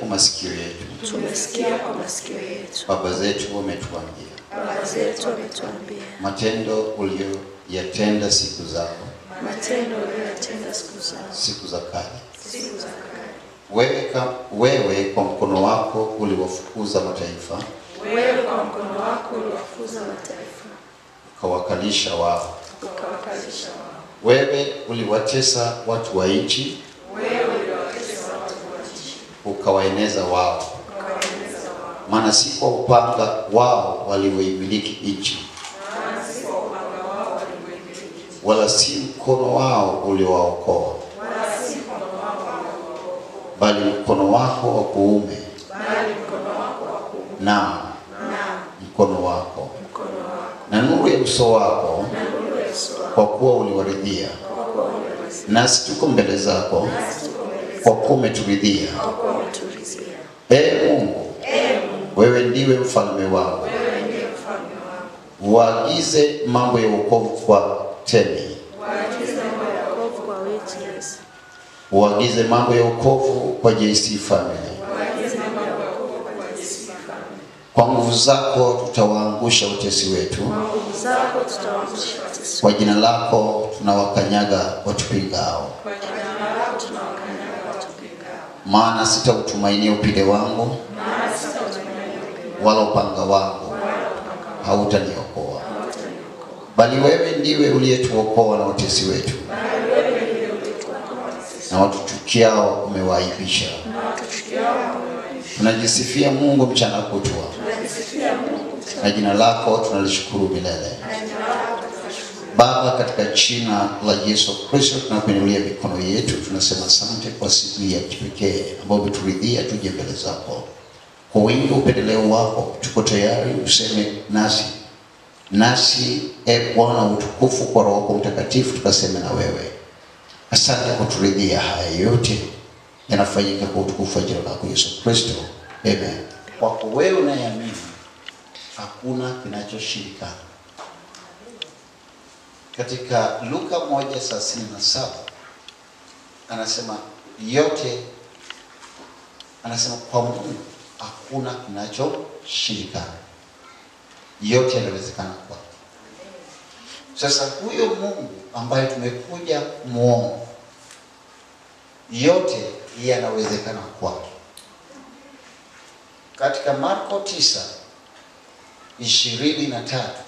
masikio yetu, tumesikia kwa masikio yetu, baba zetu wametuambia, baba zetu wametuambia matendo uliyoyatenda siku zao, matendo uliyoyatenda siku zao, siku za kale. siku za kale. Wewe, ka, wewe kwa mkono wako uliwafukuza mataifa, Wewe kwa mkono wako uliwafuza mataifa, ukawakalisha wao. ukawakalisha wao. Wewe uliwatesa watu wa nchi, Wewe uliwatesa watu wa nchi, ukawaeneza wao. ukawaeneza wao. Maana si kwa upanga wao walioimiliki nchi, Maana si kwa upanga wao walioimiliki, wala si mkono wao uliowaokoa, wala si mkono wao waliowaokoa, bali mkono wako wa kuume, bali mkono wako wa kuume, naam naam mkono wako mkono wako na nuru ya uso wako, na nuru ya uso wako, kwa kuwa uliwaridhia. kwa kuwa uliwazia. Nasi tuko mbele zako, Nasi tuko mbele kwa kuwa umeturidhia. kwa kuwa umeturizia. Ee Mungu, Ee Mungu, wewe ndiwe mfalme wangu, wewe ndiye mfalme wangu. waagize mambo ya wokovu kwa Temi, Waagize mambo ya wokovu kwa witness. waagize mambo ya wokovu kwa JC Family. Waagize mambo ya wokovu kwa jinsi fulani. Kwa nguvu zako tutawaangusha utesi wetu, Kwa nguvu zako tutawaangusha watesi. kwa jina lako tunawakanyaga watupingao. Kwa jina lako tunawakanyaga watupingao. Maana sitautumainia upinde wangu, Maana sitautumainia upinde wala upanga wangu wala upanga wako hautaniokoa, hautaniokoa. bali wewe ndiwe uliyetuokoa na watesi wetu, Bali wewe ndiye ulituokoa watesi. na watuchukiao umewaaibisha. Na watuchukiao wamewaibisha. Tunajisifia Mungu mchana kutwa, Tunajisifia Mungu mchana. na jina lako tunalishukuru milele. Na jina lako tunashukuru. Baba, katika jina la Yesu Kristo tunakuinulia mikono yetu, tunasema asante kwa siku hii ya kipekee ambayo umeturidhia tuje mbele zako kwa wingi wa upendeleo wako. Tuko tayari useme nasi nasi, e Bwana utukufu, kwa Roho wako Mtakatifu tukaseme na wewe. Asante kwa kuturidhia. Haya yote yanafanyika kwa utukufu wa jina lako Yesu Kristo, amen. Kwako wewe unayeamini hakuna kinachoshindikana katika Luka moja thelathini na saba anasema yote, anasema kwa Mungu hakuna kinachoshindikana, yote yanawezekana kwake. Sasa huyo Mungu ambaye tumekuja kumwona, yote yanawezekana kwake. Katika Marko tisa ishirini na tatu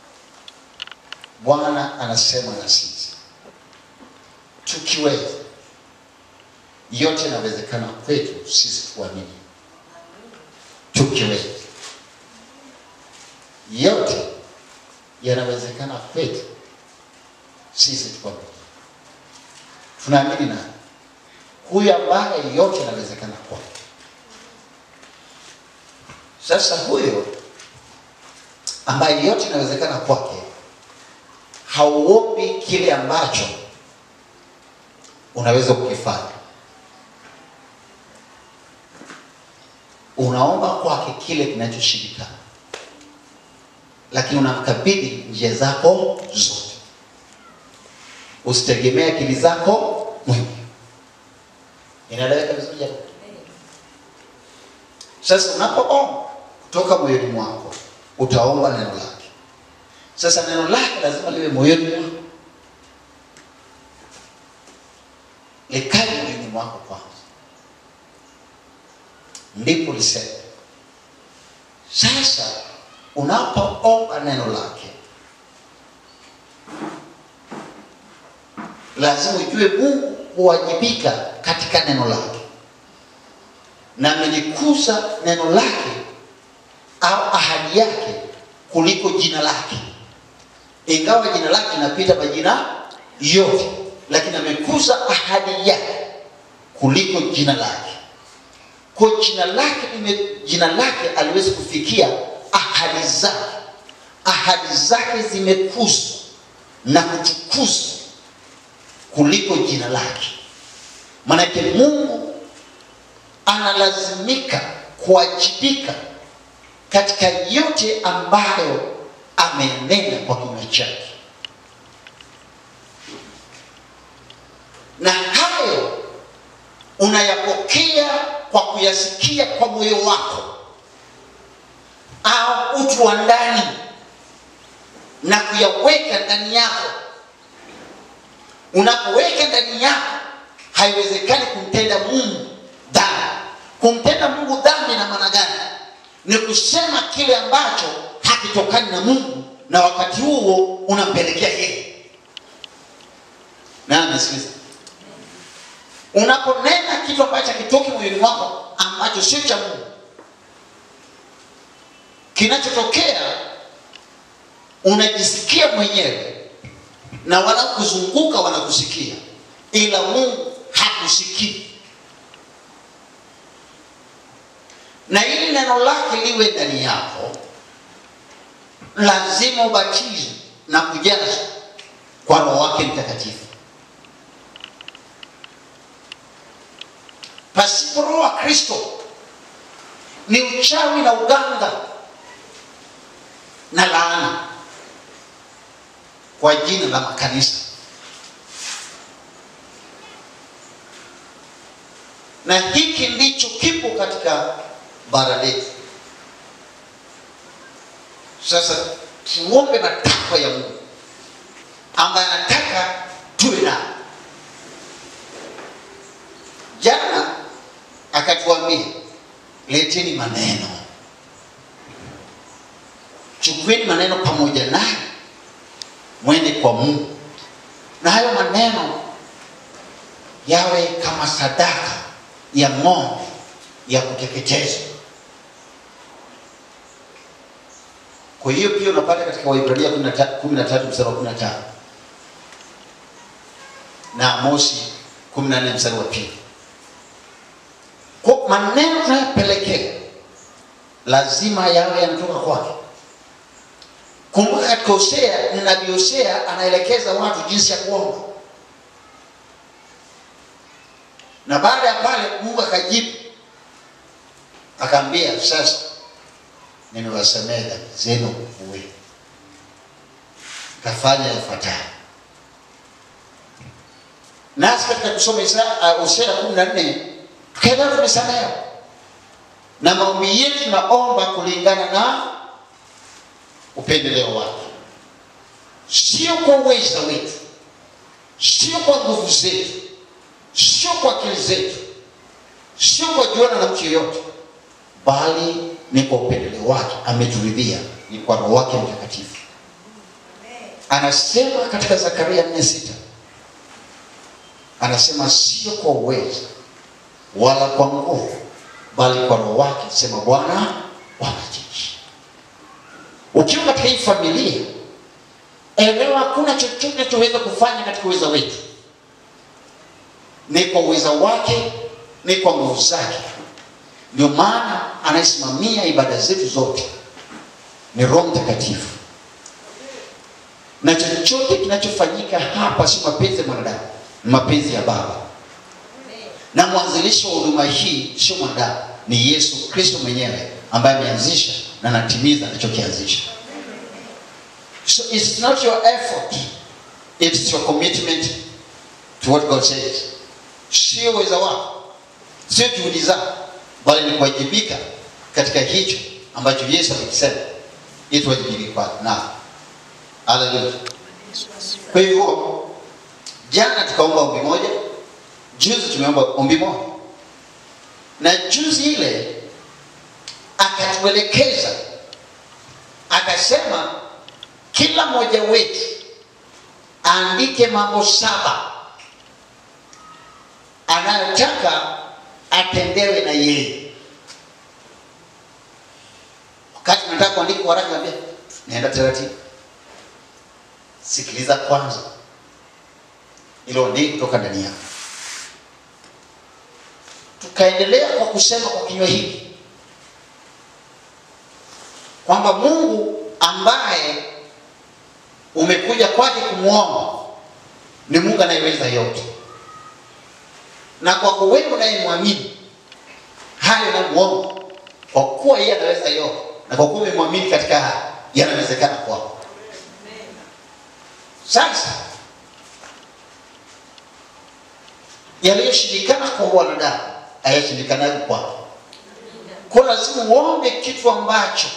Bwana anasema na sisi tukiweza, yote yanawezekana kwetu sisi tuamini. Tukiweza, yote yanawezekana kwetu sisi tuamini. Tunaamini nani? Huyu ambaye yote yanawezekana kwake. Sasa huyo ambaye yote yanawezekana kwake hauombi kile ambacho unaweza kukifanya, unaomba kwake kile kinachoshindikana, lakini unamkabidhi njia zako zote. Usitegemee akili zako mwenyewe. Inaeleweka vizuri jamani? Sasa unapoomba kutoka moyoni mwako, utaomba neno lake. Sasa neno lake lazima liwe moyoni mwako, likae moyoni mwako kwanza, ndipo liseme. Sasa unapoomba neno lake, lazima ujue Mungu huwajibika katika neno lake, na amelikuza neno lake au ahadi yake kuliko jina lake ingawa jina lake linapita majina yote, lakini amekuza ahadi yake kuliko jina lake. Kwa jina lake lime, jina lake aliwezi kufikia ahadi zake. Ahadi zake zimekuzwa na kutukuzwa kuliko jina lake. Maanake Mungu analazimika kuwajibika katika yote ambayo amenena kwa kinywa chake, na hayo unayapokea kwa kuyasikia kwa moyo wako au utu wa ndani na kuyaweka ndani yako unapoweka ndani yako haiwezekani kumtenda mungu dhambi kumtenda mungu dhambi na maana gani ni kusema kile ambacho hakitokani na mungu na wakati huo unampelekea yeye na amesikiliza unaponena kitu ambacho hakitoki moyoni mwako ambacho sio cha mungu kinachotokea unajisikia mwenyewe na wanakuzunguka wanakusikia ila mungu hakusikii na ili neno lake liwe ndani yako lazima ubatizwe na kujazwa kwa roho wake mtakatifu pasipo roho wa kristo ni uchawi na uganga na laana kwa jina la makanisa na hiki ndicho kipo katika bara letu sasa tuombe matakwa ya mungu ambaye anataka tuwe nayo jana akatuambia leteni maneno chukueni maneno pamoja naye mwende kwa mungu na hayo maneno yawe kama sadaka ya ng'ombe ya kuteketezwa kwa hiyo pia unapata katika waibrania 13 mstari wa 15 na amosi 14 mstari wa pili kwa maneno tunayopelekea lazima yawe yanatoka kwake kumbuka katika hosea nabii hosea anaelekeza watu jinsi ya kuomba na baada ya pale mungu akajibu akaambia sasa nimewasamehe dhambi zenu uwe kafanya yafuatayo nasi katika kusoma hosea kumi na nne tukaelewa tumesamehewa na maombi yetu tunaomba kulingana na upendeleo wake sio kwa uweza wetu sio kwa nguvu zetu sio kwa akili zetu sio kwa juana na mtu yoyote bali ni kwa upendeleo wake ameturidhia ni kwa roho wake mtakatifu anasema katika zakaria 46 anasema sio kwa uweza wala kwa nguvu bali kwa roho wake sema bwana wa majeshi ukiwa katika hii familia elewa hakuna chochote tunachoweza kufanya katika uweza wetu ni kwa uweza wake ni kwa nguvu zake ndio maana anayesimamia ibada zetu zote ni roho mtakatifu na chochote kinachofanyika hapa si mapenzi ya mwanadamu ni mapenzi ya baba na mwanzilishi wa huduma hii sio mwanadamu ni yesu kristo mwenyewe ambaye ameanzisha na anatimiza anachokianzisha so it's not your effort it's your commitment to what god says sio uweza wako sio juhudi zako bali ni kuwajibika katika hicho ambacho yesu amekisema ili tuwajibike kwake na haleluya kwa hivyo jana tukaomba ombi moja juzi tumeomba ombi moja na juzi ile akatuelekeza akasema kila mmoja wetu aandike mambo saba anayotaka atendewe na yeye wakati nataka kuandika waraka naambia naenda taratibu sikiliza kwanza ilo ndii kutoka ndani yako tukaendelea kwa kusema kwa kinywa hiki kwamba mungu ambaye umekuja kwake kumwomba ni mungu anayeweza yote na kwako wewe unayemwamini hayo unamwomba kwa kuwa yeye anaweza yote na kwa kuwa umemwamini katika haya yanawezekana kwako sasa yaliyoshindikana kwa wanadamu hayashindikanaji kwako. Kwa lazima uombe kitu ambacho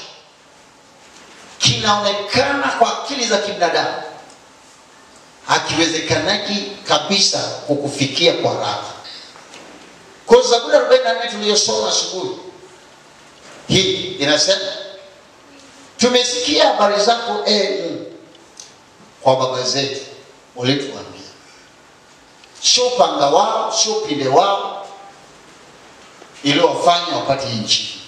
kinaonekana kwa akili za kibinadamu hakiwezekanaji kabisa kukufikia kwa haraka. Kwa Zaburi 44 tuliyosoma asubuhi hii inasema, tumesikia habari zako ee Mungu kwa baba zetu ulituambia, sio upanga wao, sio upinde wao iliyowafanya wapate nchi,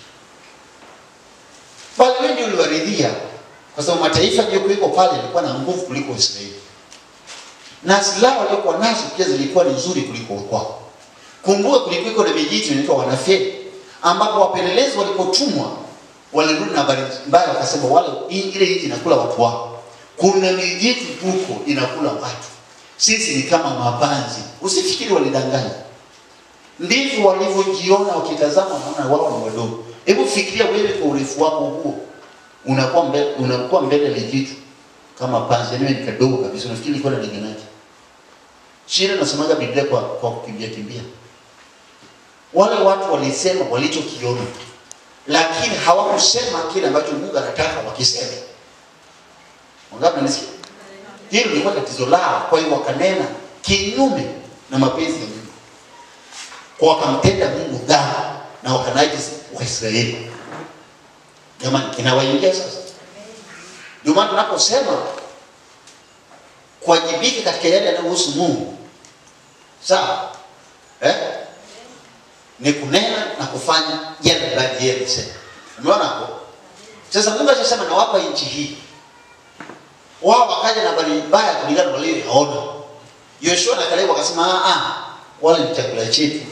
bali wewe ndio uliwaridhia, kwa sababu mataifa yaliyokuweko pale yalikuwa na nguvu kuliko Israeli, na silaha waliokuwa nazo pia zilikuwa ni nzuri kuliko kwao. Kumbuka kulikuweko na vijiji vinaitwa wanafeli, ambapo wapelelezi walipotumwa walirudi na habari mbaya, wakasema wale ile nchi inakula watu wao. Kuna mijitu huko inakula watu, sisi ni kama mapanzi. Usifikiri walidanganya, ndivyo walivyojiona. Wakitazama wanaona wao ni wadogo. Hebu fikiria wewe kwa urefu wako huo, unakuwa mbele, unakuwa mbele ya jitu kama panzi, yani ni kadogo kabisa. Unafikiri ilikuwa inalinganaje? Shida nasomaga Biblia kwa, kwa kukimbia kimbia. Wale watu walisema walichokiona, lakini hawakusema kile ambacho Mungu anataka wakiseme. Wangapi mnasikia? Hilo lilikuwa tatizo lao. Kwa hiyo wakanena kinyume na mapenzi ya Mungu, kwa wakamtenda Mungu dhambi na wakanajisi Waisraeli. Jamani, inawaingia sasa. Ndio maana tunaposema kuwajibika katika yale yanayohusu Mungu, sawa eh? ni kunena na kufanya yale baadhi yeye alisema. Umeona hapo? Sasa Mungu alishasema nawapa nchi hii, wao wakaja na habari mbaya kulingana na walioyaona. Yoshua na Kalebu wakasema ah, ah, wale ni chakula chetu.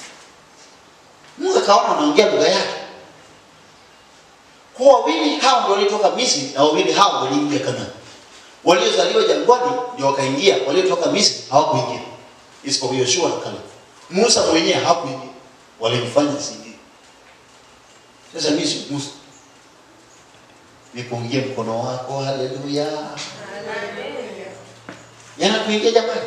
Mungu akaona wanaongea lugha yake. Kwa wawili hao ndio walitoka Misri na wawili hao waliingia Kanaani. Waliozaliwa jangwani ndio wakaingia, waliotoka Misri hawakuingia, isipokuwa Yoshua na Kalebu. Musa mwenyewe hakuingia, walimfanya sidi. Sasa mimi si Musa, nipungie mkono wako, haleluya. Yanakuingia jamani,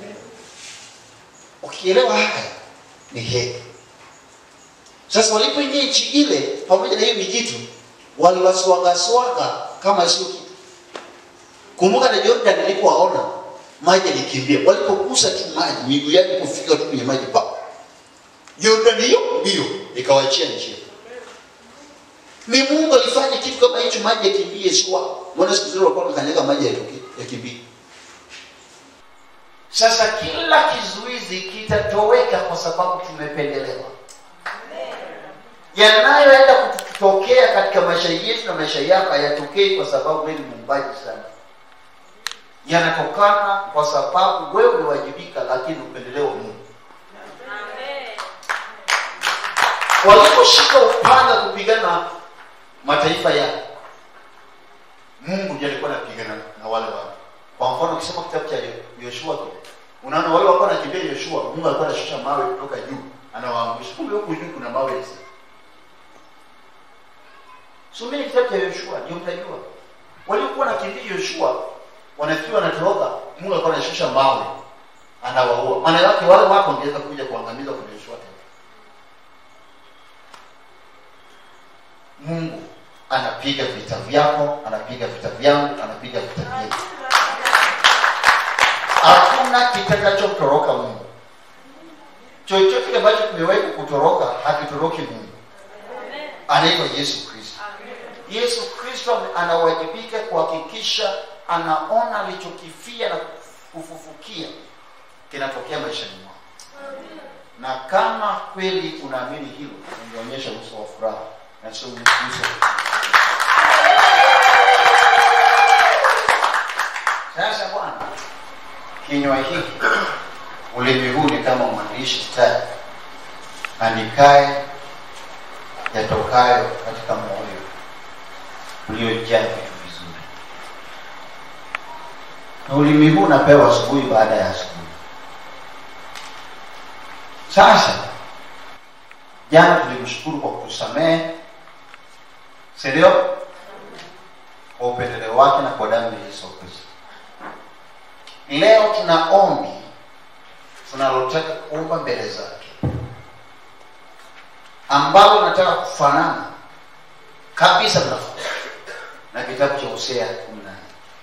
ukielewa haya ni heri. Sasa walipoingia nchi ile pamoja na hiyo mijitu, waliwaswagaswaga kama sio kitu. Kumbuka na Jordan alipowaona maji alikimbia, walipogusa tu maji, miguu yake kufika tu kwenye maji pa Jordan hiyo mbio ikawachia njia. Ni Mungu alifanya kitu kama hicho, maji yakimbie, sio wao. Mbona siku zile walikuwa wanakanyaga maji yatoke yakimbie? Sasa kila kizuizi kitatoweka kwa sababu tumependelewa. Yanayoenda kutokea katika maisha yetu na maisha yako hayatokei kwa sababu wewe ni muumbaji sana, yanatokana kwa sababu wewe uliwajibika, lakini upendeleo wa Mungu. Waliposhika upanga kupigana na mataifa yao, Mungu ndiye alikuwa anapigana na wale watu. Kwa mfano ukisoma kitabu cha Yoshua kile, unaona wale walikuwa wanakimbia Yoshua, Mungu alikuwa anashusha mawe kutoka juu, anawaangusha. Kumbe huku juu kuna mawe hizi. Someni kitabu cha Yoshua ndio mtajua. Waliokuwa wanakimbia Yoshua wanafikiri wanatoroka, Mungu alikuwa anashusha mawe anawaua. Maana yake wale watu wangeweza kuja kuangamiza kwa Yoshua tena. Mungu anapiga vita vyako, anapiga vita vyangu, anapiga vita vyetu. Hakuna kitakachotoroka Mungu. Chochote ambacho kimewahi kutoroka hakitoroki Mungu. Anaitwa Yesu Kristo. Yesu Kristo anawajibika kuhakikisha anaona alichokifia na kufufukia kinatokea maishani mwako, na kama kweli unaamini hilo, ungeonyesha uso wa furaha na sio uso. Sasa Bwana, kinywa hiki ulimi huu ni kama mwandishi stadi andikaye yatokayo katika moyo uliojaa vitu vizuri, na ulimi huu unapewa asubuhi baada ya asubuhi. Sasa jana tulimshukuru kwa kutusamehe, si ndio? Kwa upendeleo wake na kwa damu ya Yesu Kristo. Leo tuna ombi tunalotaka kuomba mbele zake ambalo nataka kufanana kabisa na na kitabu cha Hosea kumi na nne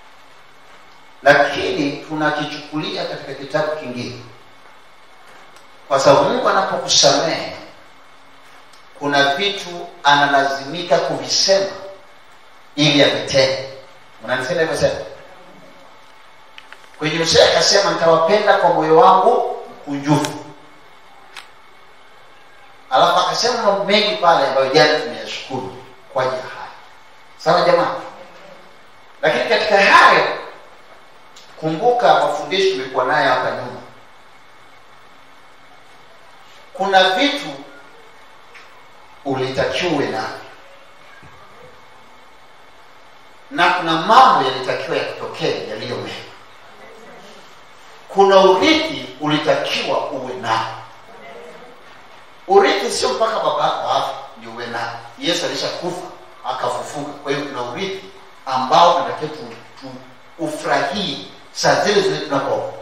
lakini tunakichukulia katika kitabu kingine, kwa sababu Mungu anapokusamehe kuna vitu analazimika kuvisema ili avitende. Unanisema hivyo sasa? Kwenye Hosea akasema nitawapenda kwa moyo wangu mkunjufu, alafu akasema mambo mengi pale ambayo jana tumeyashukuru kwa ajili ya haya. Sawa jamaa? Lakini katika hayo kumbuka mafundisho tulikuwa nayo hapa nyuma, kuna vitu ulitakiwa uwe navyo na kuna mambo yalitakiwa yakutokee yaliyo mema. Kuna urithi ulitakiwa uwe nao. Urithi sio mpaka baba yako afa ndio uwe nao. Yesu alishakufa akafufuka, kwa hiyo kuna urithi ambao tunatakiwa tu, tu ufurahie saa zile zile tunapo.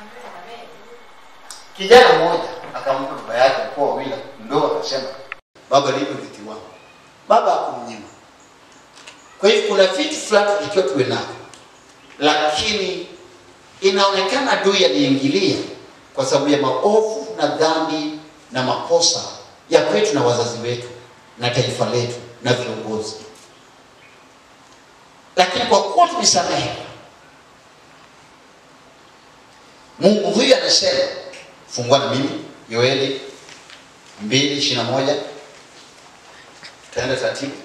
Kijana mmoja akampa baba yake mkoa wawili mdogo, akasema baba, nipe urithi wangu. Baba hakumnyima. Kwa hivyo kuna vitu fulani tunatakiwa tuwe navyo, lakini inaonekana adui aliingilia kwa sababu ya maovu na dhambi na makosa ya kwetu na wazazi wetu na taifa letu na viongozi, lakini kwa kuwa tumesamehe, Mungu huyu anasema, fungua na mimi Yoeli mbili ishirini na moja taenda taratibu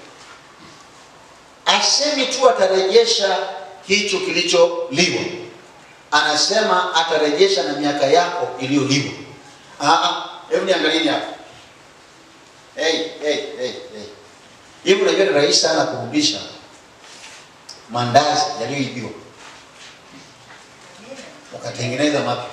asemi tu atarejesha hicho kilicholiwa, anasema atarejesha na miaka yako iliyoliwa. Hebu niangalieni hapa. Hey, hey, hey, hey. Hivi unajua ni rahisi sana kurudisha mandazi yaliyoibiwa ukatengeneza mapya,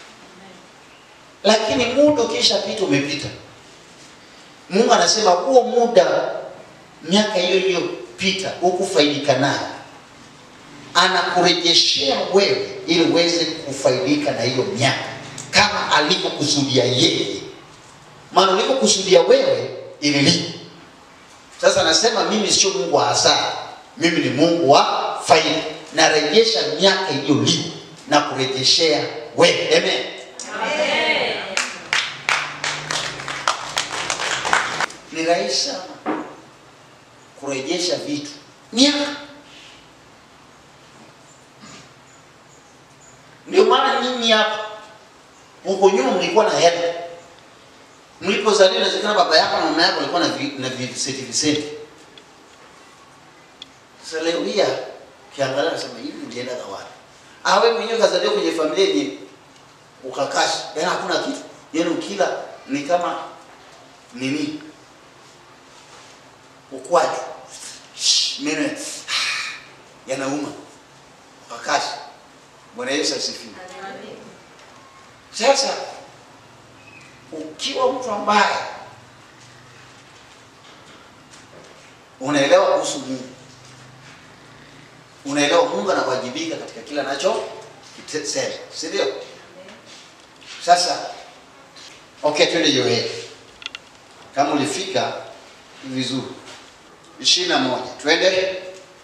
lakini muda ukishapita umepita. Mungu anasema huo muda, miaka hiyo hiyo pita hukufaidika nayo, anakurejeshea wewe ili uweze kufaidika na hiyo miaka kama alivyokusudia yeye. Maana ulivyokusudia wewe ililipa. Sasa anasema mimi sio Mungu wa hasara, mimi ni Mungu wa faida, narejesha miaka iliyolipa na kurejeshea wewe. Amen, amen. Ni rahisi sana kurejesha vitu miaka. Ndio maana nyinyi hapa huko nyuma mlikuwa na hela, mlipozaliwa inawezekana baba yako na mama yako walikuwa na vi, na viseti viseti. Sasa leo hii kiangalia, nasema hivi nilienda na wapi? Awe mwenyewe kazaliwa kwenye familia yenye ukakashi, yaani hakuna kitu, yaani ukila ni kama nini ukwaju meno yanauma wakati. Bwana Yesu asifiwe. Sasa ukiwa mtu ambaye unaelewa kuhusu Mungu, unaelewa Mungu anawajibika katika kila anacho sema, si ndio? Sasa okay, twende Yoeli. Kama ulifika vizuri ishirini na moja twende.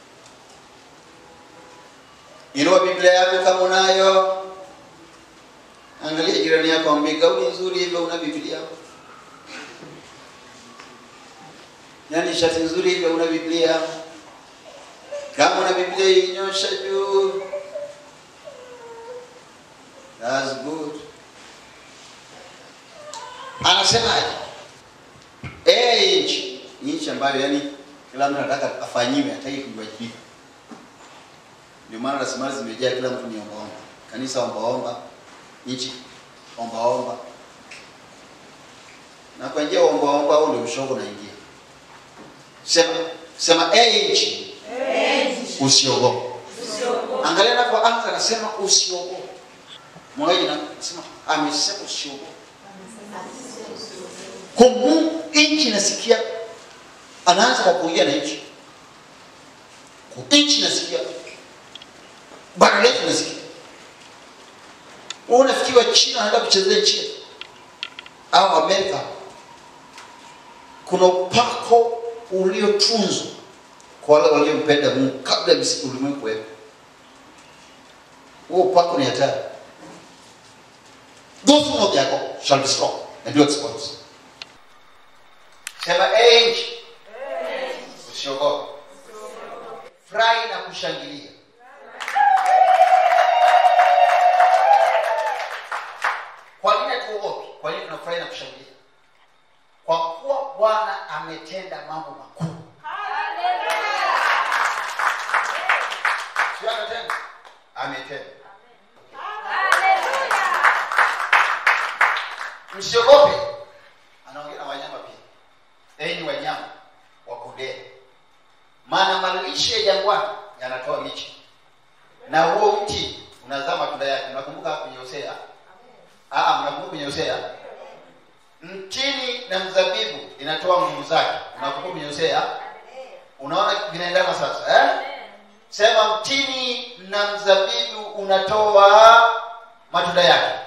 Inua Biblia yako kama unayo, angalia jirani yako, ambie gauni nzuri hivyo, una Biblia? Yaani shati nzuri hivyo, una Biblia? Kama una Biblia inyosha juu. That's good. Anasemaje? Eh, nchi nchi ambayo yani kila mtu anataka afanyiwe, hataki kuwajibika. Ndio maana rasilimali zimejaa, kila mtu ni ombaomba, kanisa ombaomba, nchi ombaomba, na kwa njia ombaomba au ndio ushogo naingia. Sema sema, eh nchi, usiogope. Angalia anapoanza anasema usiogope. Mmoja anasema amesema usiogope. Kwa Mungu nchi nasikia anaanza kwa kuongea na nchi. Nchi nasikia. Bara letu nasikia. Wewe unafikiri wa China anaenda kuchezea nchi yetu au Amerika? Kuna upako uliotunzwa kwa wale waliompenda Mungu kabla ya msingi ulimwengu kuwepo. Huo upako ni hatari. Those who know their God shall be strong and do exploits. Sema enyi, usiogope, furahi na kushangilia. Kwa nini hatuogopi? Kwa nini tunafurahi na kushangilia? Kwa kuwa Bwana ametenda mambo makuu. Sio ametenda, ametenda. Msiogope. Anaongea na wanyama pia. Enyi wanyama wa kondeni, maana malisho ya jangwani yanatoa miche, na huo mti unazaa matunda yake. Mnakumbuka kwenye Hosea? Ah, mnakumbuka kwenye Hosea? Mtini na mzabibu inatoa nguvu zake. Unakumbuka kwenye Hosea? Unaona vinaendana sasa eh? Sema mtini na mzabibu unatoa matunda yake,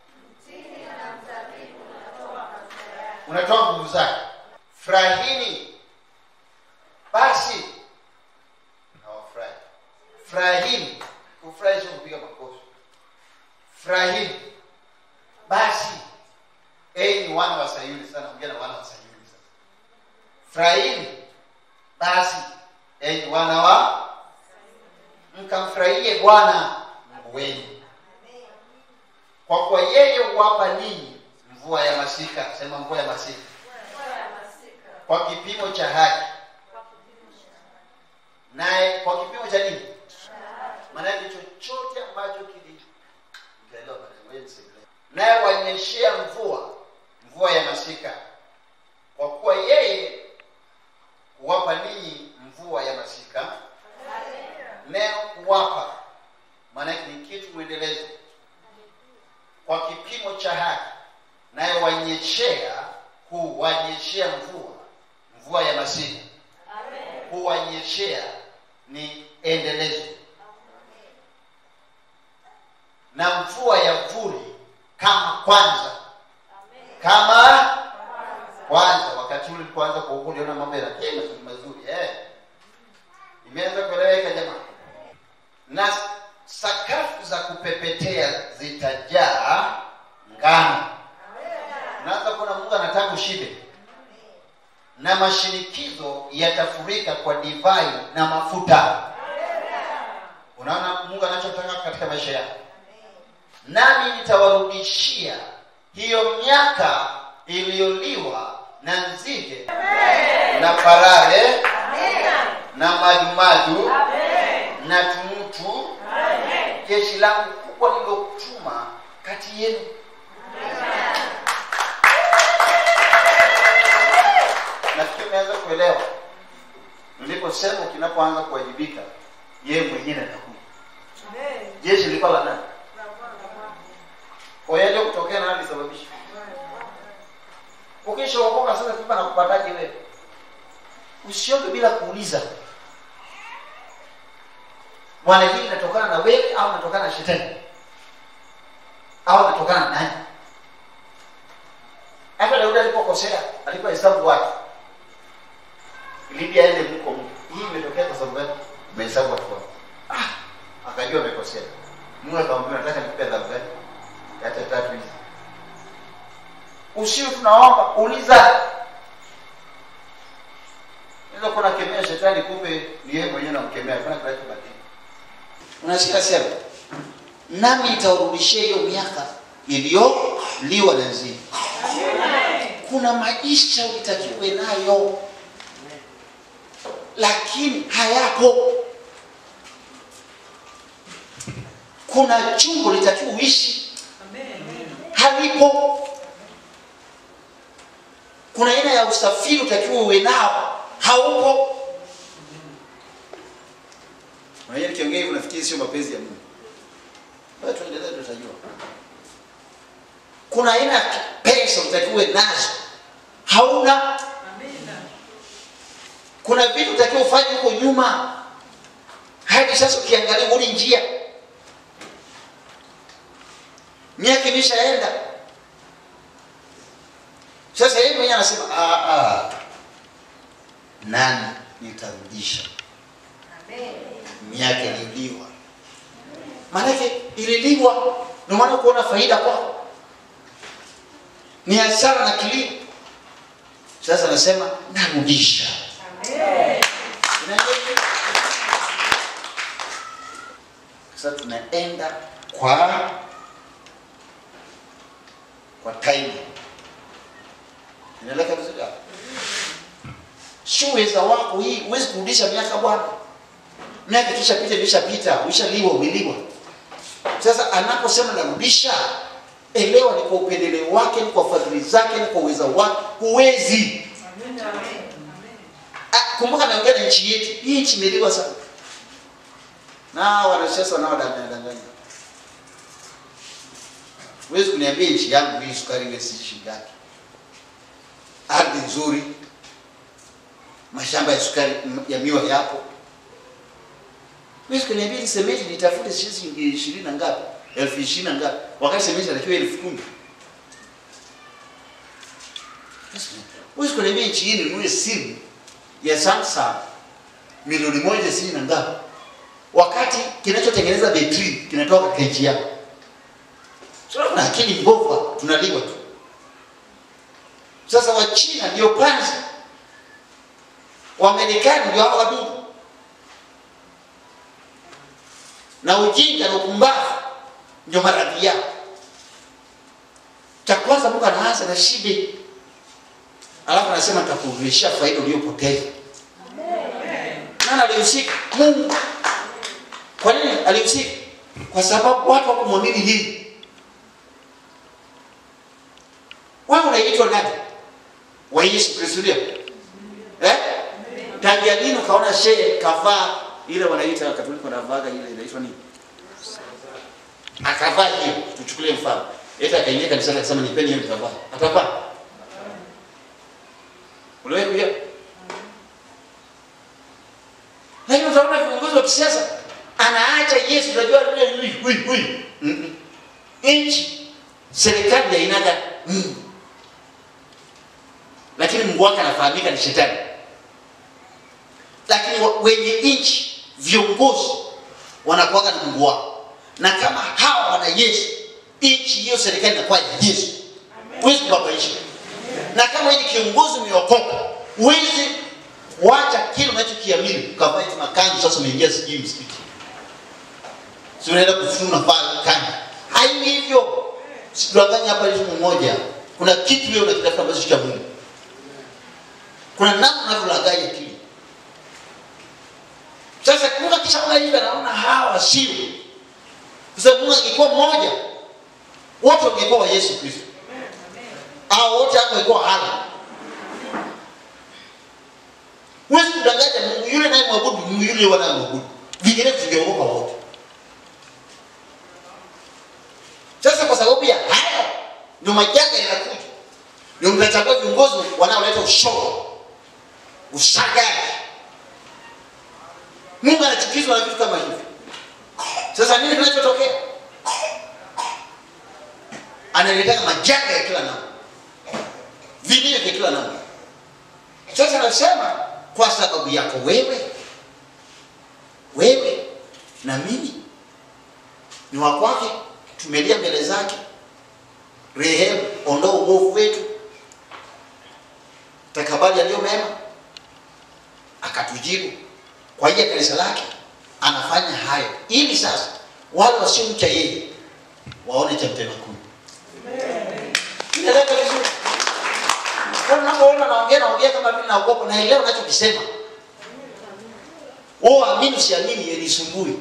unatoa nguvu zake. Furahini basi, nawafurahi. Furahini, kufurahi sio kupiga makofi. Furahini basi, enyi wana wa Sayuni. Sana ongea na wana wa Sayuni sasa. Furahini basi, enyi wana wa mkamfurahie Bwana Mungu wenu, kwa kuwa yeye huwapa ninyi mvua ya masika. Sema mvua ya masika kwa kipimo cha haki, naye kwa kipimo cha nini? Maanake chochote ambacho kili mtaelewa baadaye, ngoja nisemee. naye wanyeshea mvua mvua ya masika, kwa kuwa yeye huwapa ninyi mvua ya masika. Neno kuwapa maanake ni kitu mwendelezo, kwa kipimo cha haki, naye wanyeshea, huwanyeshea mvua mvua ya masika, huwanyeshea ni endelezo, na mvua ya vuli kama kwanza, kama kwanza. Wakati ule ulipoanza kuhukumu, uliona mambo yanakuwa mazuri mazuri, eh, imeanza kueleweka jamani na sakafu za kupepetea zitajaa ngano. Unaanza kuona Mungu anataka ushibe, na mashinikizo yatafurika kwa divai na mafuta. Unaona Mungu anachotaka katika maisha yako, nami nitawarudishia hiyo miaka iliyoliwa na nzige na parare na madumadu na tumutu, jeshi langu kubwa lililotuma kati yenu. Nafikiri unaweza kuelewa niliposema, kinapoanza kuwajibika yeye mwenyewe atakuja. Jeshi lilikuwa la nani? Kwa hiyo kutokea nani alisababisha? Ukishaokoka sasa, kipa nakupataje wewe? Usioke bila kuuliza Bwana, hili linatokana na wewe au linatokana na shetani au linatokana na nani? Hata Daudi alipokosea, alipohesabu watu, ilibidi aende mko Mungu, hii imetokea kwa sababu gani? Umehesabu watu wako. Ah, akajua amekosea. Mungu akamwambia, nataka nikupe adhabu gani? Hata tatu hizi. Usiwe tunaomba, uliza. Unaweza kuwa unakemea shetani, kumbe ni yeye mwenyewe unamkemea, kuna kinachobadilika. Unasikia sema, nami nitawarudishia hiyo miaka iliyoliwa na nzige. Kuna maisha ulitakiwe nayo, lakini hayapo. Kuna chungu litakiwa uishi, halipo. Kuna aina ya usafiri utakiwa uwe nao, haupo. Unajua nikiongea hivyo nafikiri sio mapenzi ya Mungu. Wewe tuendelee tutajua. Kuna aina ya pesa utakiwe nazo. Hauna. Kuna vitu utakiwa ufanye huko nyuma. Hadi sasa ukiangalia huni njia. miaka imeshaenda sasa yeye mwenyewe anasema "Ah, ah, nani nitarudisha miaka iliyoliwa maanake ililiwa ndio maana kuona faida kwao ni hasara na kilio sasa anasema narudisha Unaelewa? sasa tunaenda kwa kwa time inaeleka vizuri hapo sio uweza wako hii huwezi kurudisha miaka bwana miaka ikishapita ilishapita uishaliwa umeliwa sasa anaposema narudisha elewa ni kwa upendeleo wake ni kwa fadhili zake ni kwa uweza wake huwezi Ah, kumbuka naongea na nchi yetu hii nchi imeliwa sana na wanasiasa wanaodanganya huwezi kuniambia nchi yangu hii sukari iwe si shilingi ngapi ardhi nzuri mashamba ya sukari ya miwa yapo huwezi kuniambia ni sementi nitafute shilingi ishirini na ngapi elfu ishirini na ngapi wakati sementi inatakiwa elfu kumi huwezi kuniambia nchi hii ninunue simu ya Samsung milioni moja sitini na ngapi wakati kinachotengeneza betri kinatoka katika nchi yako sio kuna akili mbovu tunaliwa tu sasa wachina ndio panzi wamarekani ndio hao wadudu na ujinga na upumbavu ndio maradhi yao cha kwanza mungu anaanza na shibe alafu anasema nitakurudishia faida uliyopoteza nani alihusika mungu kwa nini alihusika kwa sababu watu wakumwamini nini wewe unaitwa nani wa yesu kristo ndio eh? tangia lini ukaona shehe kavaa ile wanaita katoliki wanavaga ile inaitwa nini akavaa hiyo tuchukulie mfano eti akaingia kanisani akasema nipeni hiyo nitavaa atavaa uliwahi kuja lakini utaona viongozi wa kisiasa anaacha yesu unajua yule huyu huyu Mm-mm. nchi serikali ya aina gani mm. lakini mungu wake anafahamika ni shetani lakini wa- wenye nchi viongozi wanakuwaga na mungu wao na kama hawa wana yesu nchi hiyo serikali inakuwa ya yesu huwezi kubabaisha na kama wewe ni kiongozi umeokoka huwezi wacha kile unachokiamini ukavaa eti makanzu sasa umeingia sijui msikiti si unaenda kufuna pale kanzu hayo hivyo sidanganya hapa elimu moja kuna kitu wewe unakitafuta ambacho si cha mungu kuna namna unavyolaganya kile sasa kumbuka kisha una hivi anaona hawa sio kwa sababu mungu angekuwa mmoja wote wangekuwa wa yesu kristo au wote hapo wangekuwa hala huwezi kudanganya mungu yule naye mwabudu mungu yule wanayemwabudu vingine tungeogopa wote sasa kwa sababu ya haya ndio majanga yanakuja ndio mtachagua viongozi wanaoleta ushoro usagaji mungu anachukizwa na vitu kama hivyo sasa nini kinachotokea analetaka majanga ya kila namna vilio vya kila namna sasa nasema kwa sababu yako wewe wewe na mimi ni wa kwake tumelia mbele zake rehemu ondoa uovu wetu takabali yaliyo mema akatujibu kwa hiyo kanisa lake anafanya hayo ili sasa wale wasiomcha yeye waone cha mtema kuni inaeleka vizuri kwa unapoona naongea naongea kama vile naogopa naelewa unachokisema wewe amini usiamini yenisumbui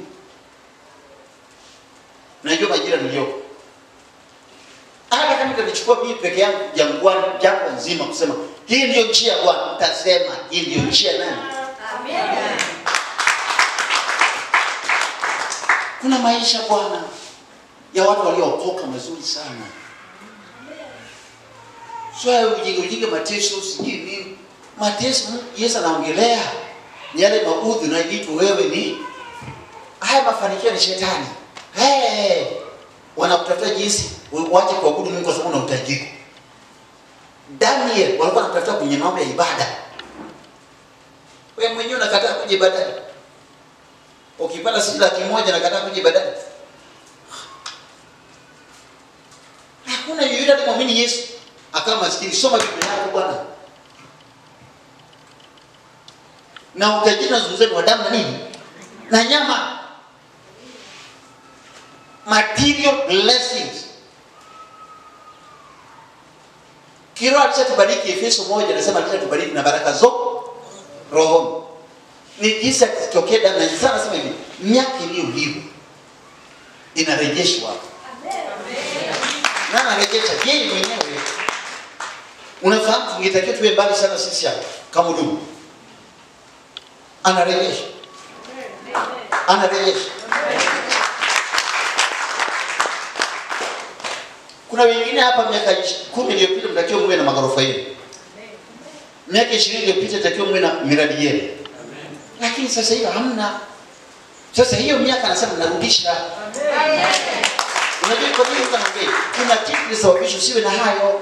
najua majira niliyoko hata kama itanichukua mimi peke yangu jangwani jangwa nzima kusema hii ndiyo njia ya bwana nitasema hii ndiyo njia ya nani kuna maisha bwana ya watu waliookoka mazuri sana sio ujinga ujinga mateso sijui nini mateso Mungu- yesu anaongelea ni yale maudhi unayoitwa wewe ni haya mafanikio ni shetani hey, wanakutafuta jinsi Wache kuabudu Mungu kwa sababu una utajiri. Daniel walikuwa wanatafuta kwenye mambo ya ibada. Wewe mwenyewe unakataa kuja ibadani. Ukipata sisi laki moja nakataa kuja ibadani. Hakuna yeyote alimwamini Yesu akawa maskini. Soma Biblia yako bwana. Na utajiri unazungumzia ni wa damu na nini? Na nyama. Material blessings. Kiroho alishatubariki Efeso moja anasema alishatubariki na baraka zo rohoni. Ni jinsi akitokea damu na sana sema hivi, miaka iliyoliwa inarejeshwa. Na anarejesha yeye mwenyewe. Unafahamu tungetakiwa tuwe mbali sana sisi hapa kama huduma. Anarejesha. Anarejesha. Kuna wengine hapa miaka ish- kumi iliyopita mtakiwa muwe na magorofa yenu. Miaka ishirini iliyopita takiwa muwe na miradi yenu. Lakini sasa hiyo hamna. Sasa hiyo miaka anasema narudisha. Unajua kwa nini Mungu anaongea? Kuna kitu kilisababisha usiwe na hayo.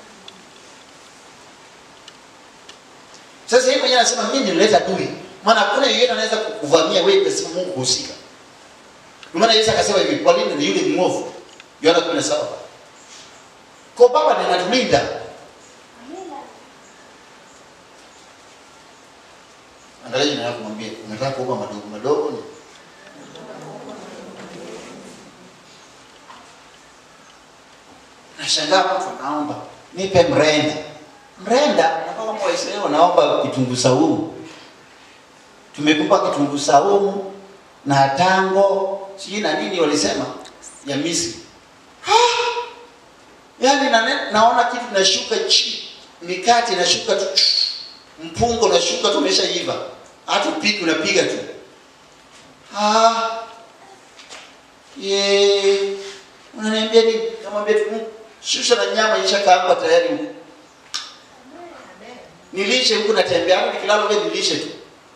Sasa yeye mwenyewe anasema mimi nilileta dui. Maana hakuna yeyote anaweza kukuvamia wewe pasipo Mungu kuhusika. Ndio maana Yesu akasema hivi, kwa nini ni yule mwovu? Yohana 17. Kwa baba ndiye anatulinda. Angalia jina lako mwambie, unataka kuomba madogo madogo ni? Nashangaa mtu anaomba, nipe mrenda. Mrenda, kama Waislamu wanaomba kitunguu saumu. Tumekupa kitunguu saumu na tango, sijui na nini walisema ya Misri. Yaani na, naona kitu kinashuka chini, mikate inashuka tu, mpungo unashuka tu, umeshaiva, hata upiki unapiga tu. Ah, ye, unaniambia nini? Namwambia tu "Mm, shusha na nyama ishakaangwa tayari huku, nilishe huku, natembea hapo, nikilala wewe nilishe tu.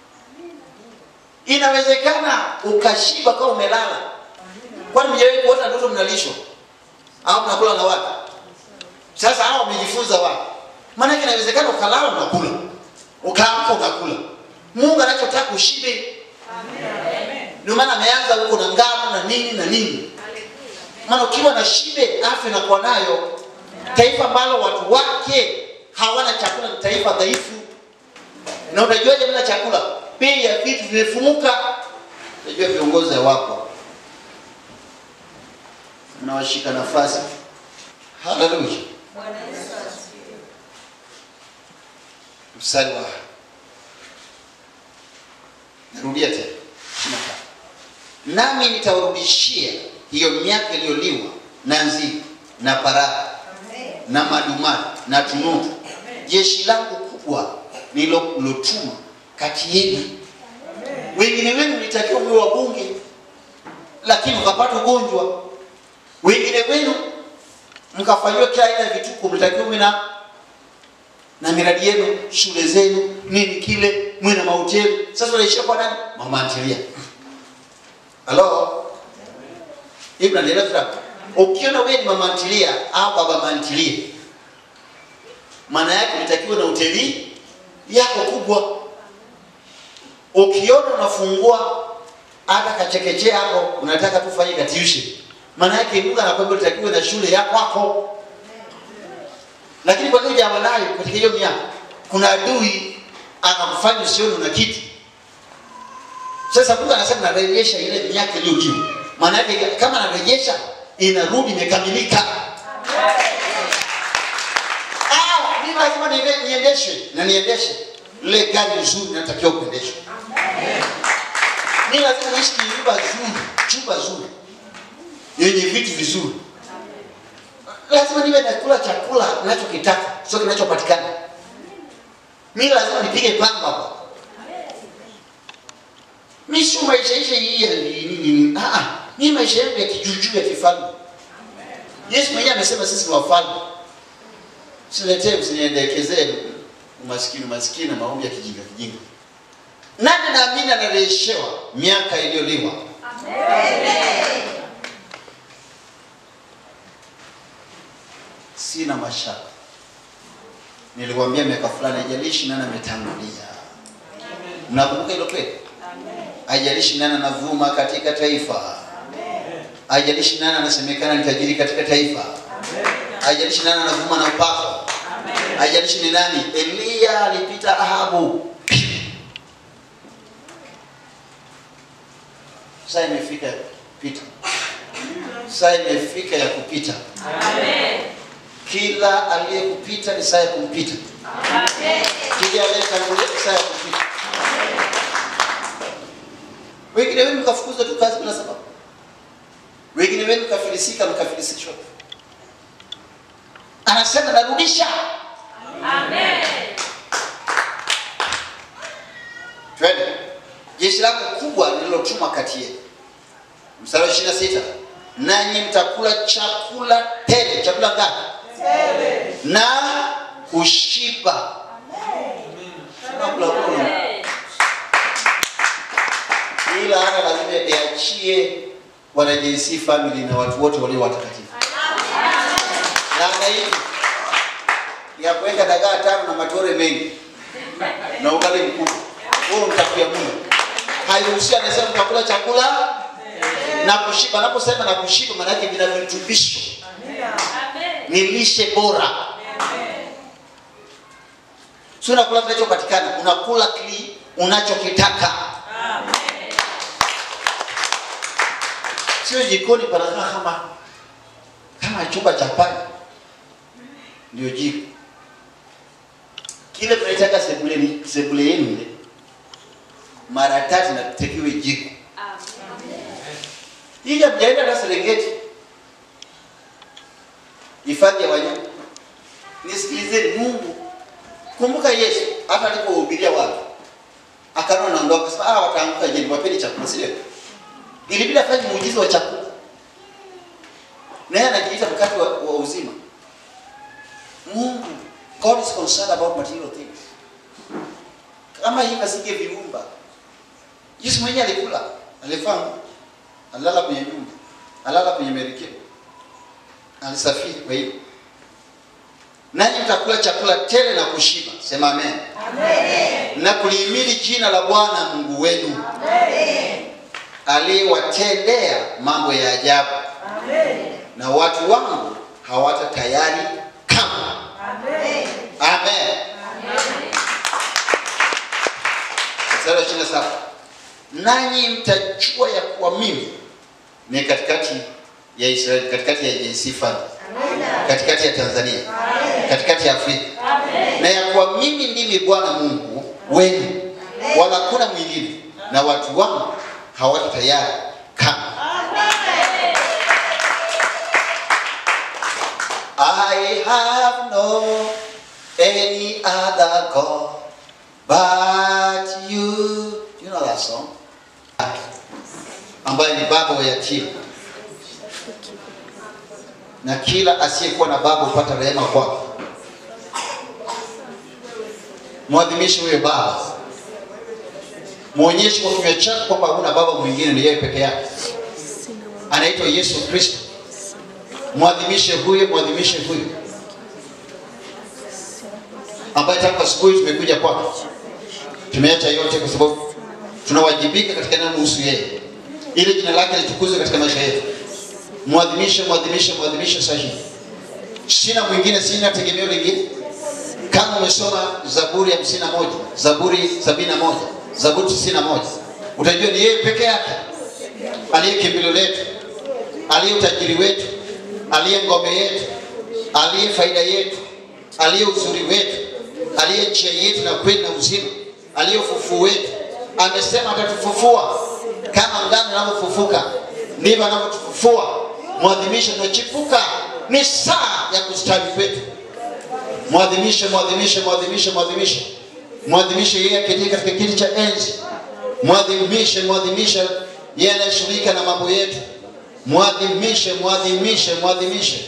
Inawezekana ukashiba kama umelala. Kwani mjawahi kuota ndoto mnalishwa au mnakula na watu? Sasa hao wamejifunza wapi? Maana yake inawezekana ukalala unakula, ukaamka unakula. Mungu anachotaka ushibe. Ndio maana ameanza huko na ngano na nini na nini. Maana ukiwa na shibe, afya inakuwa nayo. Taifa ambalo watu wake hawana chakula ni taifa dhaifu. Na unajuaje bila chakula? Bei ya vitu vimefumuka. Unajua viongozi wako mnawashika nafasi. Haleluya. Mstari wa narudia tena ishirini na tatu. nami nitawarudishia hiyo miaka iliyoliwa na nzige na parara na madumadu na tunutu, jeshi langu kubwa nililotuma kati yenu. Wengine wenu mlitakiwa mwe wabunge, lakini mkapata ugonjwa. Wengine wenu mkafanyiwa kila aina ya vituko, mlitakiwa mwe na na miradi yenu, shule zenu, nini kile, mwe na mahoteli. Sasa unaishia kwa nani? Mama antilia. Halo, hivi naendelea tu hapo. Ukiona wewe ni mama antilia au baba mantilia, maana yake unatakiwa na hoteli yako kubwa. Ukiona unafungua hata kachekechea hapo, unataka tufanye katiushe, maana yake Mungu anakwambia utakiwa na shule yako hapo. Lakini kwa nini jamaa nayo katika hiyo miaka kuna adui anakufanya usione una kitu. Sasa Mungu anasema narejesha ile miaka iliyoliwa. Maana yake kama anarejesha inarudi imekamilika. Ah, mimi lazima niende- niendeshe na niendeshe ile gari nzuri natakiwa kuendeshwa. Mimi lazima niishi nyumba nzuri, chumba nzuri yenye vitu vizuri. Lazima niwe nakula chakula ninachokitaka, sio kinachopatikana. Mimi lazima nipige pamba hapa. Mimi sio maisha ishe hii ya nini nini. Ah ah, mimi maisha yangu ya kijujuu ya kifalme. Yesu mwenyewe amesema sisi ni wafalme. Siletee msiniendekezee umaskini umaskini na maombi ya kijinga kijinga. Nani naamini anarejeshewa miaka iliyoliwa? sina mashaka. Nilikwambia miaka fulani, haijalishi nani ametangulia. Mnakumbuka hilo kweli? Haijalishi nani anavuma katika taifa, haijalishi nani anasemekana ni tajiri katika taifa, haijalishi nani anavuma na upako, haijalishi ni nani. Eliya alipita Ahabu. Saa imefika ya kupita, saa imefika ya kupita. Kila aliyekupita ni saa ya kumpita. Kila aliyetangulia ni saa ya kupita. Wengine wenu mkafukuzwa tu kazi bila sababu, wengine wenu mkafilisika, mkafilisishwa. Anasema narudisha. Twende. Jeshi lako kubwa lililotumwa kati yenu. Mstari wa 26. Nanyi mtakula chakula tele. Chakula ngapi? Tele. Na kushiba. Chakula kula. Ila hata lazima iachie wana JC family na watu wote walio watakatifu. Na hii ya kuweka dagaa tano na matore mengi na ugali mkubwa. Huo mtakuya mno. Hairuhusi, anasema mtakula chakula na kushiba. Anaposema na kushiba, maana yake vina virutubisho, ni lishe bora. Sio unakula kinachopatikana, unakula kile unachokitaka. Sio jikoni panakaa kama kama chumba cha panya, ndio jiko kile mnaitaka sebuleni, sebule yenu ile mara tatu natekiwe jiko ili mjaenda na Serengeti, hifadhi ya wanyama. Nisikilizeni, Mungu kumbuka, Yesu hata alipohubiria watu akaona naondoka, akasema ah, wataanguka je, wapeni chakula, si ndio? Ilibidi afanye muujiza wa chakula, naye anajiita mkate wa, wa uzima. Mungu, God is concerned about material things. Kama hivi asinge viumba, Yesu mwenyewe alikula, alifaa alilala kwenye nyumba, alala kwenye merikebu, alisafiri. Kwa hiyo nanyi mtakula chakula tele na kushiba, sema amen, amen. na kulihimili jina la Bwana Mungu wenu aliyewatendea mambo ya ajabu, amen. na watu wangu hawata tayari kama amen, amen. Mstari wa 27 nanyi mtajua ya kuwa mimi ni katikati ya Israeli, katikati ya JC Family, katikati ya Tanzania, katikati ya Afrika, na ya kuwa mimi ndimi Bwana Mungu wenu, wala hakuna mwingine, na watu wangu hawako tayari kama I have no any other God but you. You know that song? ambaye ni baba wa yatima, na kila asiyekuwa na baba hupata rehema kwake. Mwadhimishe huyo baba, mwonyeshe kwa kinywa chako kwamba huna baba mwingine, ni yeye peke yake, anaitwa Yesu Kristo. Mwadhimishe huyo, mwadhimishe huyo ambaye tangu asubuhi tumekuja kwake, tumeacha yote kwa sababu tunawajibika katika neno kuhusu yeye, ili jina lake litukuzwe katika maisha yetu. Mwadhimishe, mwadhimishe, mwadhimishe sahihi. Sina mwingine, sina tegemeo lingine. Kama umesoma Zaburi hamsini na moja, Zaburi sabini na moja, Zaburi tisini na moja, utajua ni yeye peke yake aliye kimbilio letu, aliye utajiri wetu, aliye ngome yetu, aliye faida yetu, aliye uzuri wetu, aliye njia yetu na kweli na uzima, aliye ufufuo wetu. Amesema atatufufua kama ngano inavyofufuka, ndivyo anavyotufufua. Mwadhimishe, tunachipuka, ni saa ya kustawi kwetu. Mwadhimishe, mwadhimishe, mwadhimishe, mwadhimishe, mwadhimishe yeye aketie katika kiti cha enzi. Mwadhimishe, mwadhimishe yeye anayeshughulika na mambo yetu. Mwadhimishe, mwadhimishe, mwadhimishe.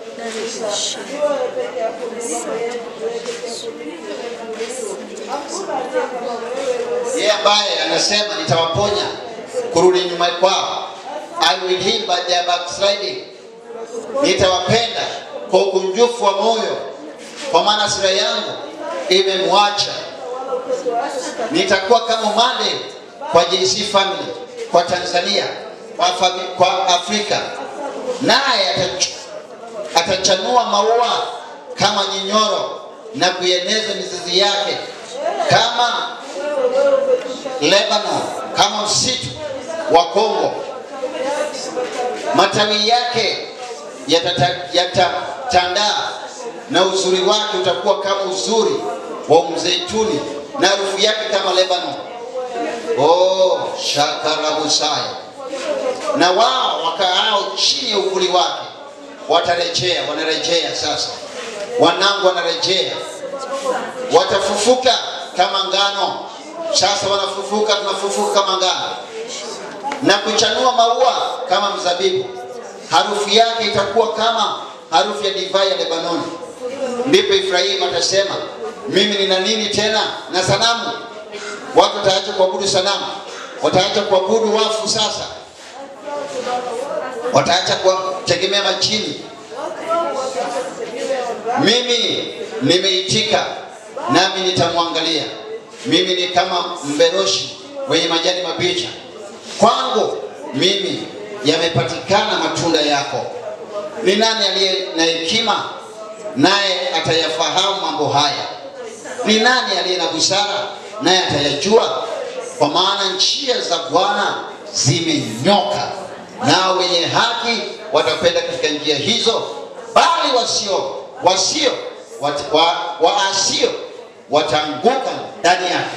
Yeye ambaye anasema nitawaponya kurudi nyuma kwao, I will heal by their backsliding, nitawapenda kwa ukunjufu wa moyo, kwa maana hasira yangu imemwacha. Nitakuwa kama umande kwa JC Family, kwa Tanzania, kwa, fami, kwa Afrika, naye atach- atachanua maua kama nyinyoro na kuieneza mizizi yake kama Lebanon, kama msitu wa Kongo. Matawi yake yatata- yatatandaa na uzuri wake utakuwa kama uzuri wa mzeituni na harufu yake kama Lebanon. Oh, shakarabusaya. Na wao wakaao chini ya uvuli wake watarejea, wanarejea sasa, wanangu wanarejea, watafufuka kama ngano. Sasa wanafufuka, tunafufuka kama ngano na kuchanua maua kama mzabibu. Harufu yake itakuwa kama harufu ya divai ya Lebanoni. Ndipo Efraimu atasema, mimi nina nini tena na sanamu? Watu wataacha kuabudu sanamu, wataacha kuabudu wafu. Sasa wataacha kutegemea majini. Mimi nimeitika, nami nitamwangalia. Mimi ni kama mberoshi wenye majani mabichi. Kwangu mimi yamepatikana matunda yako. Ni nani aliye na hekima, naye atayafahamu mambo haya? Ni nani aliye na busara, naye atayajua? Kwa maana njia za Bwana zimenyoka, nao wenye haki watakwenda katika njia hizo, bali wasio wasio wat, wa, waasio wataanguka ndani yake.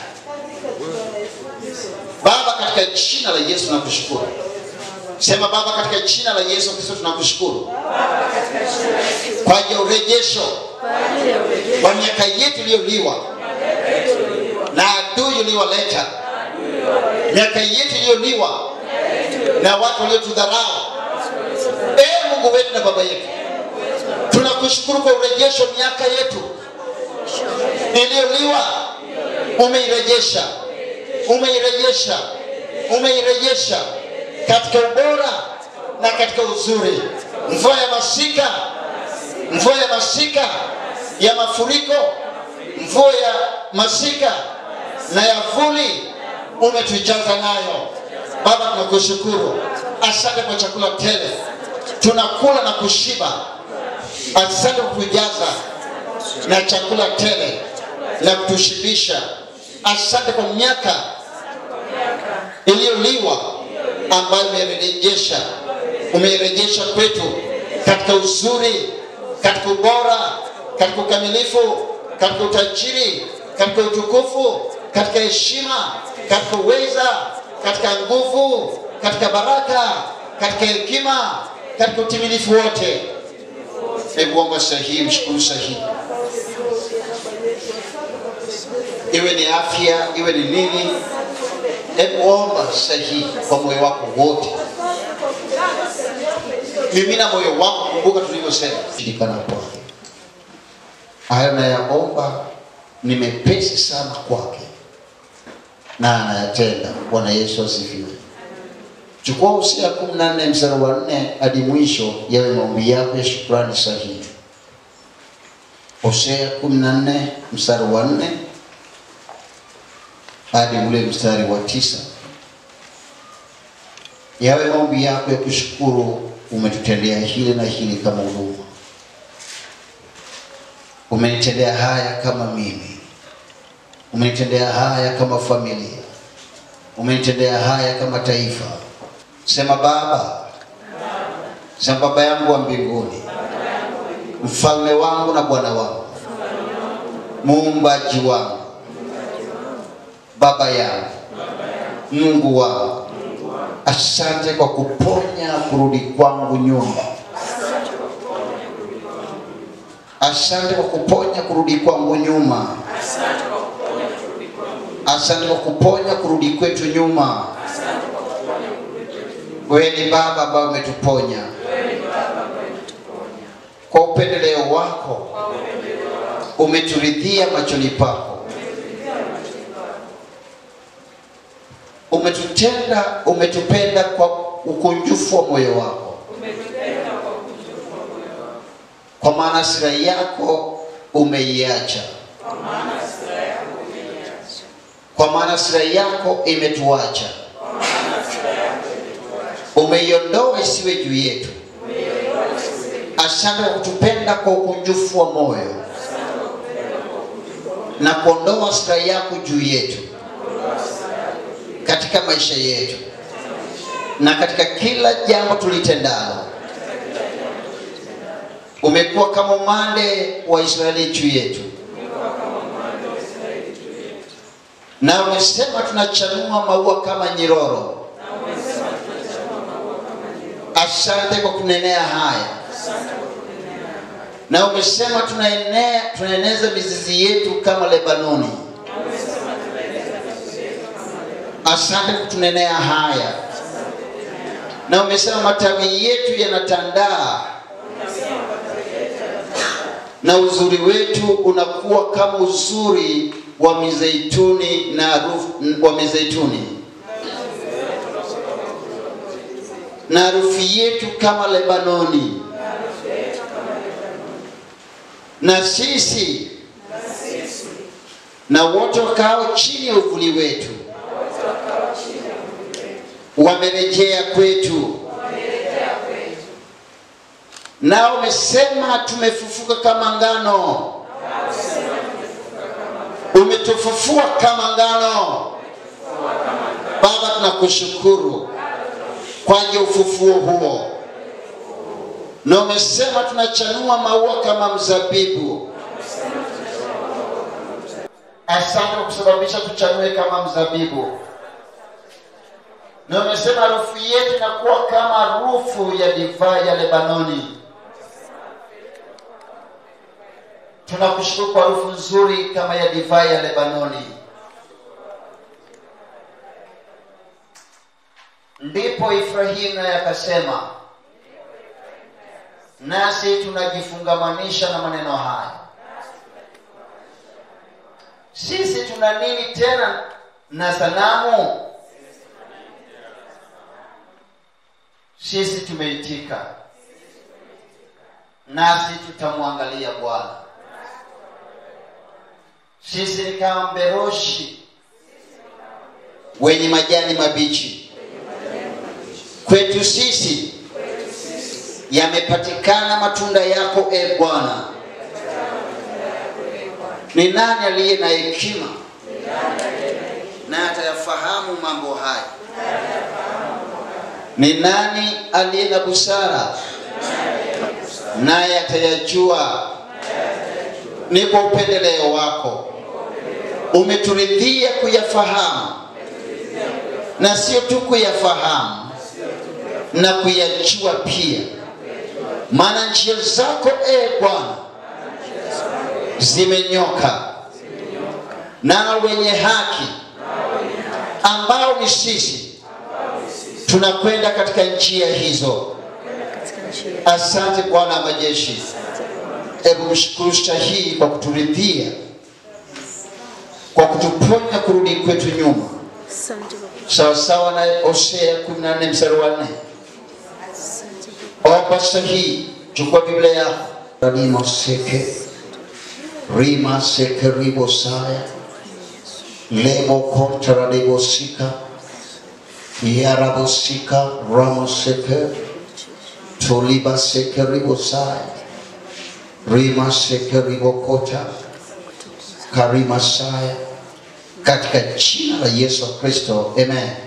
Baba, katika jina la Yesu nakushukuru. Sema Baba, katika jina la Yesu Kristo tunakushukuru kwa ajili ya urejesho wa miaka yetu iliyoliwa na adui uliowaleta, miaka yetu iliyoliwa na watu waliotudharau. Ee Mungu wetu na Baba yetu, tunakushukuru kwa urejesho wa miaka yetu iliyoliwa, umeirejesha umeirejesha umeirejesha katika ubora na katika uzuri. Mvua ya masika, mvua ya masika ya mafuriko, mvua ya masika na ya vuli umetujaza nayo. Baba, tunakushukuru, asante kwa chakula tele, tunakula na kushiba. Asante kwa kujaza na chakula tele na kutushibisha. Asante kwa miaka iliyoliwa ambayo umeirejesha, umeirejesha kwetu katika uzuri, katika ubora, katika ukamilifu, katika utajiri, katika utukufu, katika heshima, katika uweza, katika nguvu, katika baraka, katika hekima, katika utimilifu wote. Hebu omba sahihi, mshukuru sahihi iwe ni afya, iwe ni nini, hebu omba sahihi kwa moyo wako wote. Mimina moyo wako, kumbuka tulivyosema, shirikana kwake. Hayo nayaomba ni mepesi sana kwake na anayatenda. Bwana Yesu asifiwe. Chukua Hosea kumi na nne mstari wa nne hadi mwisho, yawe maombi yako ya shukrani sahihi. Hosea kumi na nne mstari wa nne hadi ule mstari wa tisa yawe maombi yako ya kushukuru, umetutendea hili na hili kama huduma, umenitendea haya kama mimi, umenitendea haya kama familia, umenitendea haya kama taifa. Sema Baba, sema Baba yangu wa mbinguni, mfalme wangu na Bwana wangu, muumbaji wangu Baba yangu, Mungu wangu, asante kwa kuponya kurudi kwangu nyuma. Asante kwa kuponya kurudi kwangu nyuma. Asante kwa kuponya kurudi kwetu nyuma. Wewe ni Baba ambaye umetuponya kwa upendeleo wako, umeturidhia machoni pako umetutenda umetupenda kwa ukunjufu wa moyo wako, kwa maana hasira yako umeiacha, kwa maana hasira yako imetuacha, umeiondoa isiwe juu yetu. Asante kwa kutupenda kwa ukunjufu wa moyo na kuondoa hasira yako juu yetu katika maisha yetu na katika kila jambo tulitendalo. Umekuwa kama umande wa Israeli juu yetu, na umesema tunachanua maua kama nyiroro. Asante kwa kunenea haya, na umesema tunaenea, tunaeneza mizizi yetu kama Lebanoni. Asante kwa kutunenea haya, na umesema matawi yetu yanatandaa na uzuri wetu unakuwa kama uzuri wa mizeituni na harufu wa mizeituni na harufu yetu kama Lebanoni, na sisi na wote wakao chini ya uvuli wetu wamerejea kwetu, nao umesema tumefufuka kama ngano, umetufufua kama ngano. Baba, tunakushukuru kwa ajili ya ufufuo huo, na umesema tunachanua maua kama mzabibu. Asante kwa kusababisha tuchanue kama mzabibu na umesema harufu yetu inakuwa kama harufu ya divai ya Lebanoni. Tunakushukuru kwa harufu nzuri kama ya divai ya Lebanoni. Ndipo Ibrahimu naye akasema, nasi tunajifungamanisha na maneno haya, sisi tuna nini tena na sanamu? Sisi tumeitika, nasi tutamwangalia Bwana. Sisi ni kama mberoshi wenye majani mabichi. Kwetu sisi yamepatikana matunda yako, e Bwana. Ni nani aliye na hekima na atayafahamu mambo haya? Ni nani aliye na busara naye atayajua? Ni kwa upendeleo wako umeturidhia kuyafahamu, na sio tu kuyafahamu na kuyajua pia, maana njia zako e Bwana zimenyoka, na wenye haki ambao ni sisi tunakwenda katika njia hizo. Asante Bwana wa majeshi, hebu mshukuru shahii kwa kuturidhia, kwa kutuponya kurudi kwetu nyuma, Asante Baba. sawasawa na Hosea 14 mstari wa 4. Asante Omba sahihi, chukua Biblia yako. Rima seke rima seke ribo saya lebo kontra ribo sika yarabo sika ramo seke tuliba seke ribo saya rima seke ribo kota karima saya katika jina la Yesu Kristo, amen.